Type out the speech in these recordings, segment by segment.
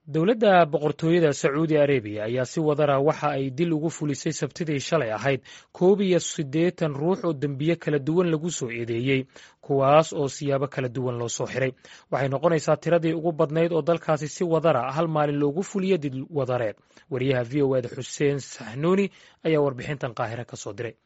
dowladda boqortooyada sacuudi arabiya ayaa si wadara waxa ay dil ugu fulisay sabtidii shalay ahayd koob iyo siddeetan ruux oo dembiye kala duwan lagu soo eedeeyey kuwaas oo siyaabo kala duwan loo soo xiray waxay noqonaysaa tiradii ugu badnayd oo dalkaasi si wadara hal maalin loogu fuliyo dil wadareed wariyaha v o eda xuseen saxnuuni ayaa warbixintan qaahire ka soo diray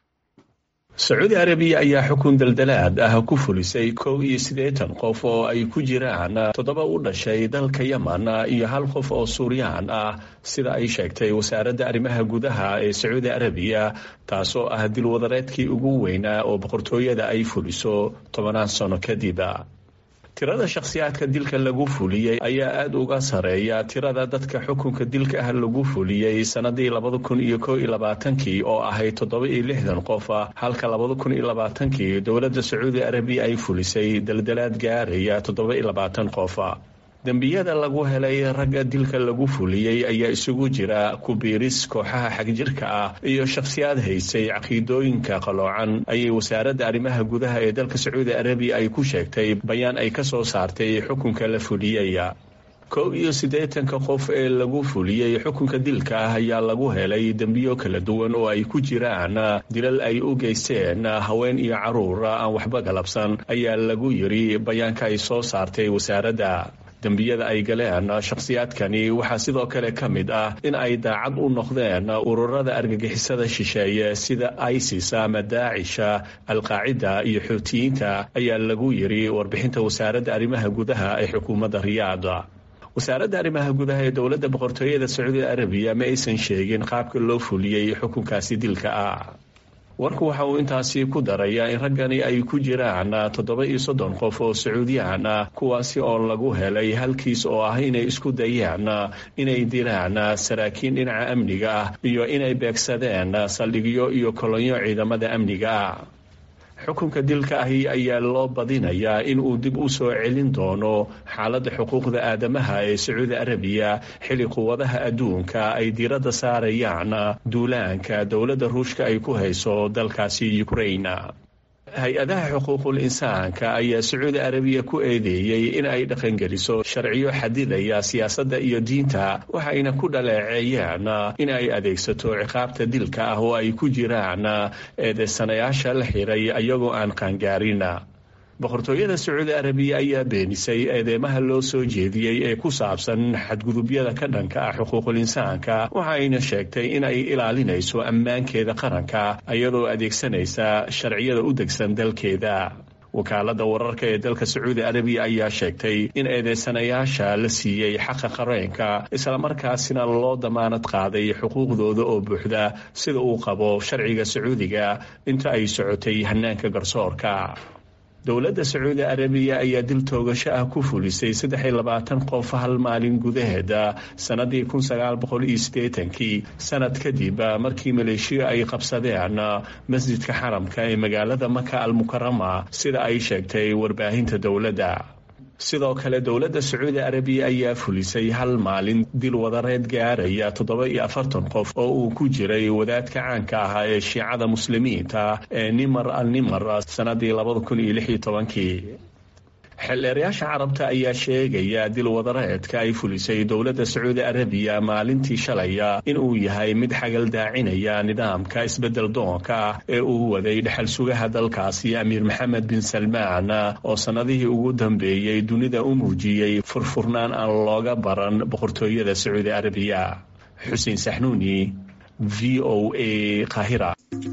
sacuudi arabiya ayaa xukun daldalaad ah ku fulisay kow iyo siddeetan qof oo ay ku jiraan toddoba u dhashay dalka yemen iyo hal qof oo suuriyaan ah sida ay sheegtay wasaaradda arrimaha gudaha ee sacuudi arabiya taasoo ah dilwadareedkii ugu weynaa oo boqortooyada ay fuliso tobanaan sano kadib tirada shakhsiyaadka dilka lagu fuliyey ayaa aada uga sareeya tirada dadka xukunka dilka ah lagu fuliyey sanadii labada kun iyo ko iyo labaatankii oo ahayd toddoba iyo lixdan qof halka labada kun iyo labaatankii dowladda sacuudi arabiya ay fulisay daldalaad gaaraya toddoba iyo labaatan qof dembiyada lagu helay ragga dilka lagu fuliyey ayaa isugu jira kubiiris kooxaha xagjirka ah iyo shakhsiyaad haysay caqiidooyinka qaloocan ayay wasaaradda arrimaha gudaha ee dalka sacuudi arabiya ay ku sheegtay bayaan ay ka soo saartay xukunka la fuliyey kow iyo siddeetanka qof ee lagu fuliyey xukunka dilka ah ayaa lagu helay dembiyo kala duwan oo ay ku jiraan dilal ay u geysteen haween iyo caruur aan waxba galabsan ayaa lagu yiri bayaanka ay soo saartay wasaaradda dembiyada ay galeen shakhsiyaadkani waxaa sidoo kale ka mid ah in ay daacad u noqdeen ururada argagixisada shisheeye sida isis ama daacisha alqaacida iyo xuutiyiinta ayaa lagu yiri warbixinta wasaaradda arrimaha gudaha ee xukuumadda riyaada wasaaradda arrimaha gudaha ee dowladda boqortooyada sacuudi arabiya ma aysan sheegin qaabka loo fuliyey xukunkaasi dilka ah warku waxa uu intaasi ku darayaa in raggani ay ku jiraan toddoba iyo soddon qof oo sacuudiyaan ah kuwaasi oo lagu helay halkiis oo ah inay isku dayaan inay dilaan saraakiin dhinaca amniga ah iyo inay beegsadeen saldhigyo iyo kolonyo ciidamada amniga ah xukunka dilka ahi ayaa loo badinayaa in uu dib u soo celin doono xaaladda xuquuqda aadamaha ee sacuudi arabiya xilli quwadaha adduunka ay diiradda saarayaan duulaanka dowladda ruushka ay ku hayso dalkaasi ukrain hay-adaha xuquuqul insaanka ayaa sacuudi arabiya ku eedeeyey in ay dhaqangeliso sharciyo xadidaya siyaasadda iyo diinta waxayna ku dhaleeceeyeen in ay adeegsato ciqaabta dilka ah oo ay ku jiraan eedeysanayaasha la xiray ayagoo aan qaangaarin boqortooyada sacuudi arabiya ayaa beenisay eedeymaha loo soo jeediyey ee ku saabsan xadgudubyada ka dhanka ah xuquuqul insaanka waxayna sheegtay in ay ilaalinayso ammaankeeda qaranka iyadoo adeegsanaysa sharciyada u degsan dalkeeda wakaaladda wararka ee dalka sacuudi arabiya ayaa sheegtay in eedeysanayaasha la siiyey xaqa qareenka islamarkaasina loo damaanad qaaday xuquuqdooda oo buuxda sida uu qabo sharciga sacuudiga inta ay socotay hanaanka garsoorka dowladda sacuudi arabiya ayaa dil toogasho ah ku fulisay saddex iyo labaatan qof hal maalin gudaheeda sannadii kun sagaal boqol iyo siddeetankii sanad kadib markii maleeshiya ay qabsadeen masjidka xaramka ee magaalada maka almukarama sida ay sheegtay warbaahinta dowladda sidoo kale dowladda sacuudi arabiya ayaa fulisay hal maalin dil wadareed gaaraya toddoba iyo afartan qof oo uu ku jiray wadaadka caanka ahaa ee shiicada muslimiinta ee nimar al nimar sannadii labada kun iyo lix iyo tobankii xildheerayaasha carabta ayaa sheegaya dil wadareedka ay fulisay dowladda sacuudi arabiya maalintii shalaya in uu yahay mid xagal daacinaya nidaamka isbedel doonka ah ee uu waday dhexal sugaha dalkaasi amiir maxamed bin salmaan oo sannadihii ugu dambeeyey dunida u muujiyey furfurnaan aan looga baran boqortooyada sacuudi arabiya xuseen saxnuuni v o a kahira